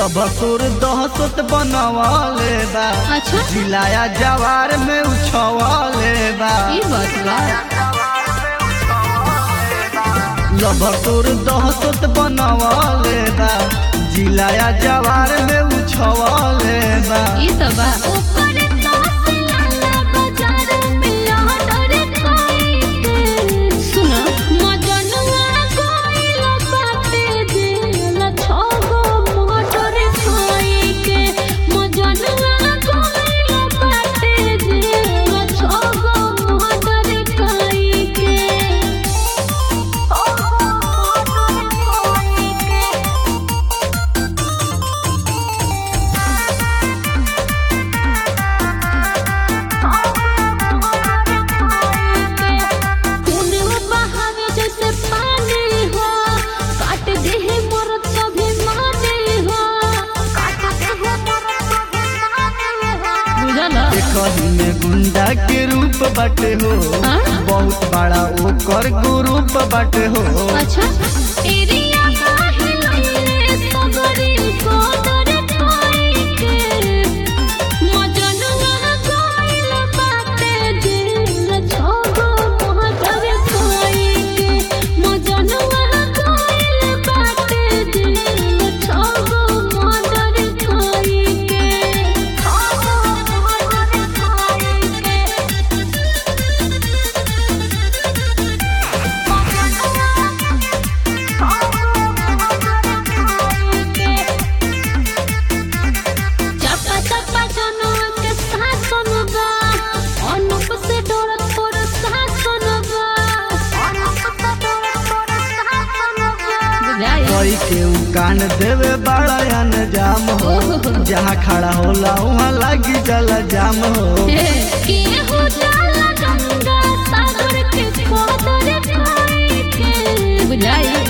लभसुर दहसत बनवाले बा अच्छा जिलाया जवार में उछवाले बा ई बात बा लभसुर दहसत बनवाले बा जिलाया जवार में उछवाले बा ई तो बा ऊपर तास लाला बाजार में लहर खाई के सुनो मजनुआ कोइल बाटे जेल छगो मोटर खाई के मजनुआ कोइल बाटे जेल छगो मोटर खाई के खूनवा बहावे जैसे पानी हो काट दे है मरद कभी माने हो काट दे है मरद कभी माने हो बुझला देखही में गुंडा के रूप बाटे हो हाँ? बहुत बड़ा ओकर ग्रुप बाटे हो अच्छा एरिया काहे लइले सगरी कोदर खाई के मजनुआ कोइल बाटे जेल छगो मोहतर खाई के मजनुआ कोइल बाटे जेल छगो मोहतर खाई के छगो मोहतर खाई के चपा चपा जनवा के साथ सुनबा अनुप से डरत तोर साथ सुनबा अनुप से डरत तोर साथ सुनबा बुझाई कोई के उ कान देवे बड़ा अनजाम हो जहाँ खड़ा होला वहाँ लगी जल जाम हो के हो जाला गंगा सागर के कोदर खाई के बुझाई